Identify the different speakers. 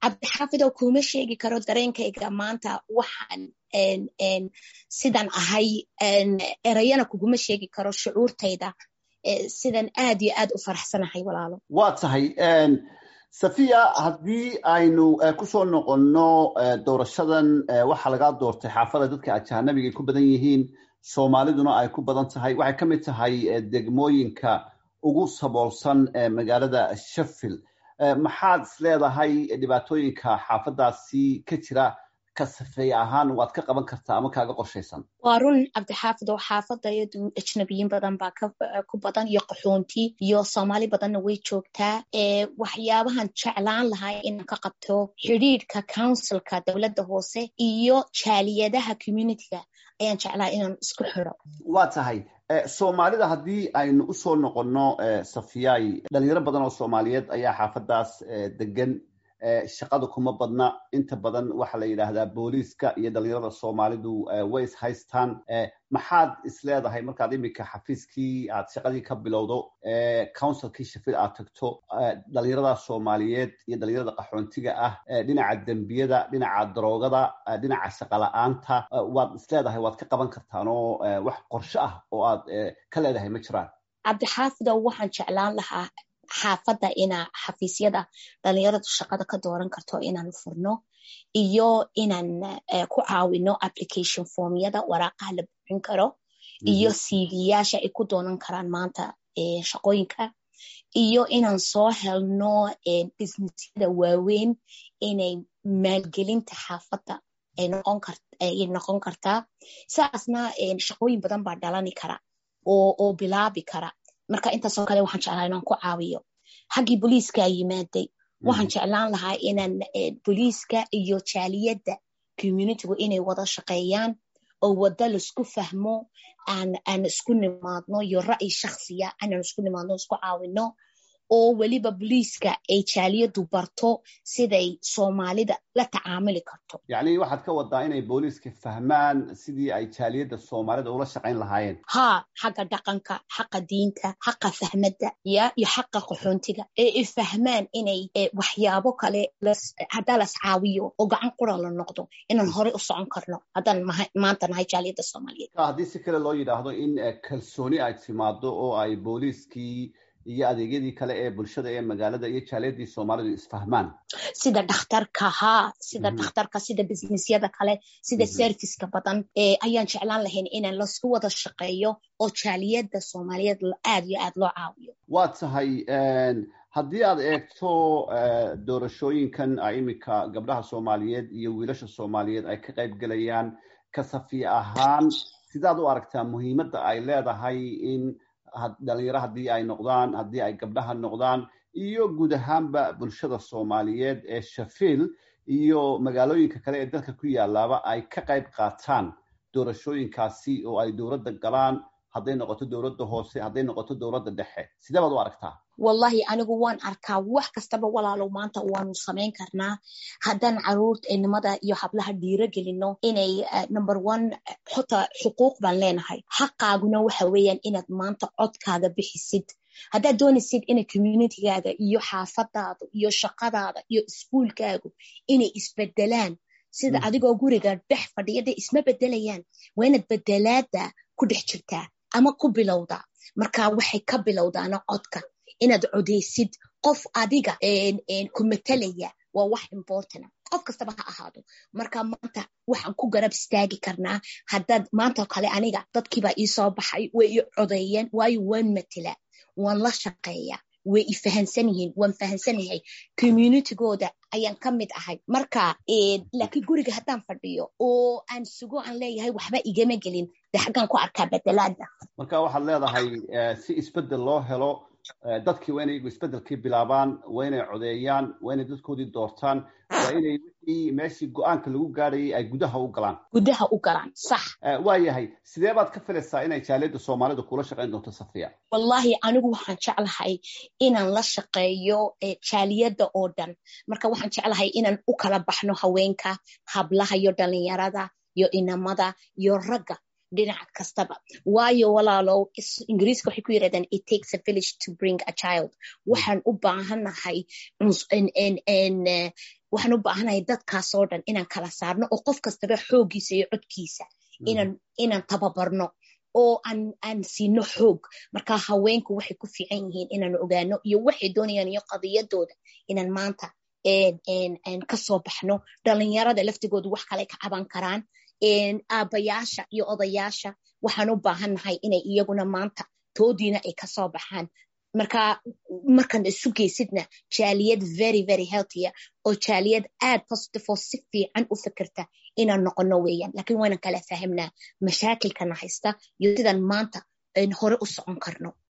Speaker 1: cabdixaafidow kuma sheegi karo dareenkayga maanta waxaan sidan ahay erayana kuguma sheegi karo shucuurtayda sidan aad iyo aad u faraxsanahay walaalo
Speaker 2: waa tahay safiya haddii aynu kusoo noqonno doorashadan waxaa lagaa doortay xaafada dadka ajaanabiga ay ku badan yihiin soomaaliduna ay ku badan tahay waxay ka mid tahay degmooyinka ugu saboolsan magaalada sheffield maxaad is leedahay dhibaatooyinka xaafadaasi ka jira ka safeeye ahaan waad ka qaban kartaa ama kaaga qorshaysan
Speaker 1: waa run cabdixaafidow xaafadayadu ajnabiyiin badan baa ku badan iyo qaxoonti iyo soomaali badanna way joogtaa waxyaabahan jeclaan lahaa inaan ka qabto xidhiidhka councilka dowladda hoose iyo jaaliyadaha communityga ayaan jeclaa inaan isku xidho
Speaker 2: waa tahay soomaalida haddii aynu usoo noqonno safiyay dhalinyaro badan oo soomaaliyeed ayaa xaafadaas degan shaqada kuma badna inta badan waxaa la yidhaahdaa booliiska iyo dhalinyarada soomaalidu way is haystaan maxaad is leedahay markaad iminka xafiiskii aad shaqadii ka bilowdo councilkii shafil aad tagto dhalinyarada soomaaliyeed iyo dhalinyarada qaxoontiga ah dhinaca dembiyada dhinaca daroogada dhinaca shaqala-aanta waad is leedahay waad ka qaban kartaan oo wax qorsho ah oo aad ka leedahay ma jiraan
Speaker 1: cabdixaafidow waxaan jeclaan lahaa xaafadda inaa xafiisyada dhalinyaradu shaqada ka dooran karto inaan furno iyo inaan ku caawino application formyada waraaqaha la buuxin karo iyo cvyaasha ay ku doonan karaan maanta shaqooyinka iyo inaan soo helno businessyada waaweyn inay maalgelinta xaafadda ay noqon kartaa saasna shaqooyin badan baa dhalani kara oo bilaabi kara marka intaasoo kale waxaan jeclaa inaan ku caawiyo xaggii booliiskaa yimaaday waxaan jeclaan lahaa inaan booliiska iyo jaaliyadda communitygu inay wada shaqeeyaan oo waddo laisku fahmo aan isku nimaadno iyo ra'yi shaksiya inaan isku nimaadno isku caawino oo weliba booliiska ay jaaliyaddu barto siday soomaalida la tacaamuli karto
Speaker 2: yacni waxaad ka wadaa inay booliiska fahmaan sidii ay jaaliyadda soomaalida ula shaqayn lahaayeen
Speaker 1: haa xagga dhaqanka xaqa diinta xaqa fahmadda ya iyo xaqa qaxoontiga ee ay fahmaan inay waxyaabo kale haddaa las caawiyo oo gacan qura la noqdo inaan horey u socon karno haddaan maanta nahay jaaliyadda soomaaliyeed
Speaker 2: haddii si kale loo yidhaahdo in kalsooni ay timaado oo ay booliiskii iyo adeegyadii kale ee bulshada ee magaalada iyo jaaliyadii soomaalidu isfahmaan
Speaker 1: sida dhakhtarka haa sida dhakhtarka sida businessyada kale sida serviceka badan ayaan jeclaan lahayn inaan lasku wada shaqeeyo oo jaaliyadda soomaaliyeed aad iyo aad loo caawiyo
Speaker 2: waa tahay haddii aad eegto doorashooyinkan a iminka gabdhaha soomaaliyeed iyo wiilasha soomaaliyeed ay ka qayb gelayaan kasafi ahaan sidaad u aragtaa muhiimadda ay leedahay in dhalinyaro haddii ay noqdaan haddii ay gabdhaha noqdaan iyo guud ahaanba bulshada soomaaliyeed ee shafiil iyo magaalooyinka kale ee dalka ku yaalaaba ay ka qayb qaataan doorashooyinkaasi oo ay dowladda galaan hadday noqoto dowladda hoose hadday noqoto dowladda dhexe sidee baad u aragtaa
Speaker 1: wallahi anigu waan arkaa wax kastaba walaalow maanta waanu samayn karnaa haddaan caruurta enimada iyo hablaha dhiiro gelino inay number one xota xuquuq baan leenahay xaqaaguna waxa weeyaan inaad maanta codkaaga bixisid haddaad doonaysid inay communitygaaga iyo xaafadaada iyo shaqadaada iyo iskuulkaagu inay isbedelaan sida adigoo guriga dhex fadhiyada isma bedelayaan waa inaad bedelaada ku dhex jirtaa ama ku bilowdaa marka waxay ka bilowdaana codka inaad codeysid qof adiga ku matalaya waa wax importana qof kastaba ha ahaado marka maanta waxaan ku garab istaagi karnaa haddaad maanta kale aniga dadkiibaa iisoo baxay way i codeeyeen waayo waan matelaa waan la shaqeeya way i fahansan yihiin waan fahansanahay communitygooda ayaan ka mid ahay marka laakiin guriga haddaan fadhiyo oo aan sugo aan leeyahay waxba igama gelin de xaggaan ku arkaa bedelaada
Speaker 2: marka waxaad leedahay si isbedel loo helo dadkii waa inay iyagu isbedelkii bilaabaan waa inay codeeyaan waa inay dadkoodii doortaan waa inay wixii meeshii go-aanka lagu gaadhayay ay gudaha u galaan
Speaker 1: gudaha u galaan sax
Speaker 2: waa yahay sidee baad ka filaysaa inay jaaliyadda soomaalida kula shaqayn doonto safiya
Speaker 1: wallahi anigu waxaan jeclahay inaan la shaqeeyo jaaliyadda oo dhan marka waxaan jeclahay inaan u kala baxno haweenka hablaha iyo dhalinyarada iyo inamada iyo ragga dhinac kastaba waayo walaalow ingiriiska waxay ku yirahdaan it takes a village to bring a child waxaan u baahanahay waxaan u baahanahay dadkaasoo dhan inaan kala saarno oo qof kastaba xooggiisa iyo codkiisa inaan tababarno oo aan siino xoog marka haweenku waxay ku fiican yihiin inaan ogaano iyo waxay doonayaan iyo qadiyadooda inaan maanta kasoo baxno dhalinyarada laftigoodu wax kale ka caban karaan aabayaasha iyo odayaasha waxaan u baahannahay inay iyaguna maanta toodiina ay kasoo baxaan marka markaan isu geysidna jaaliyad very very healthya oo jaaliyad aad positive oo si fiican u fikirta inaan noqono weeyaan lakiin waynan kala fahmnaa mashaakilkana haysta iyo sidaan maanta hore u socon karno